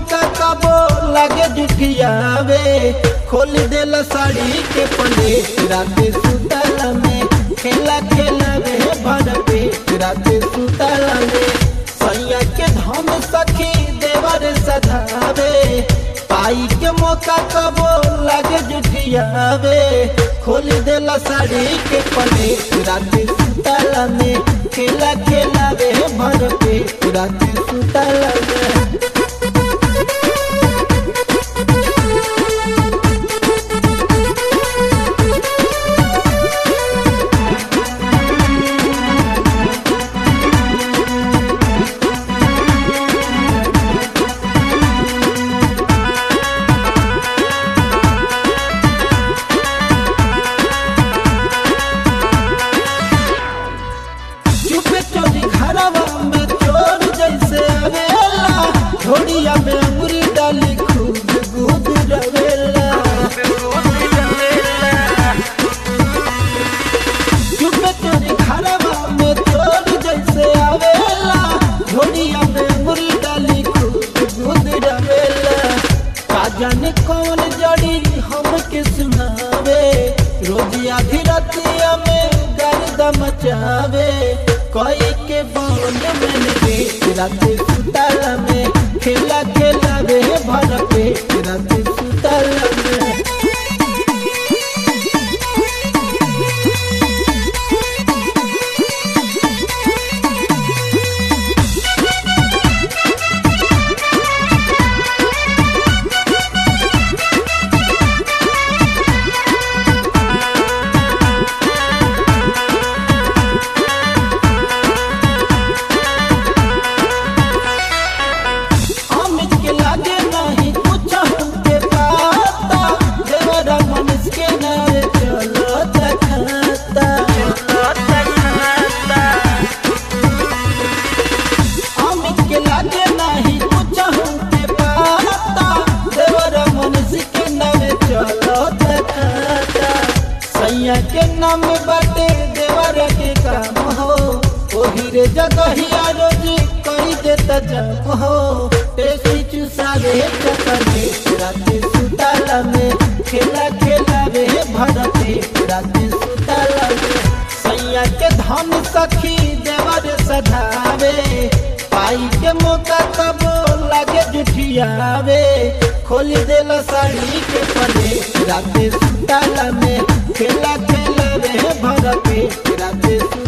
मौका कबो लागे जुठियावे खोल देला साड़ी के पले राते सुतला में खेला खेला वे भर पे राते सुतला में सैया के धम सखी देवर सधावे पाई के मौका कबो लागे जुठियावे खोल देला साड़ी के पले राते सुतला में खेला खेला वे भर पे राते सुतला में चुपे चोरी घरवा में चोर जैसे आवेला घोड़िया में अंगुरी डाली खूब गुद रवेला चुपे चोरी घरवा में चोर जैसे आवेला घोड़िया में अंगुरी डाली खूब गुद रवेला का जाने कौन जड़ी हमके सुनावे रोज आधी रतिया में गर्द मचावे कोई के बावन में के राते सुतला में खेला खेला वे भर पे राते सुतला में अमित के लागे नहीं कुछ हमके पाता देवरा मनुष्य के नारे चलो तखाता अमित के लागे नहीं कुछ हमके पाता देवरा मनुष्य के नारे चलो तखाता सैया के नाम बाटे देवरा के काम हो ओही रे जगहिया रोज कही देता जब हो टेसी चुसावे चकरे राते सुताला में खेला खेला वे भरते राते सुताला में सैया के धन सखी देवर सधावे पाई के मौका तब लागे जुठियावे खोल देला साड़ी के पले राते सुताला में खेला खेला वे भरते राते सुताला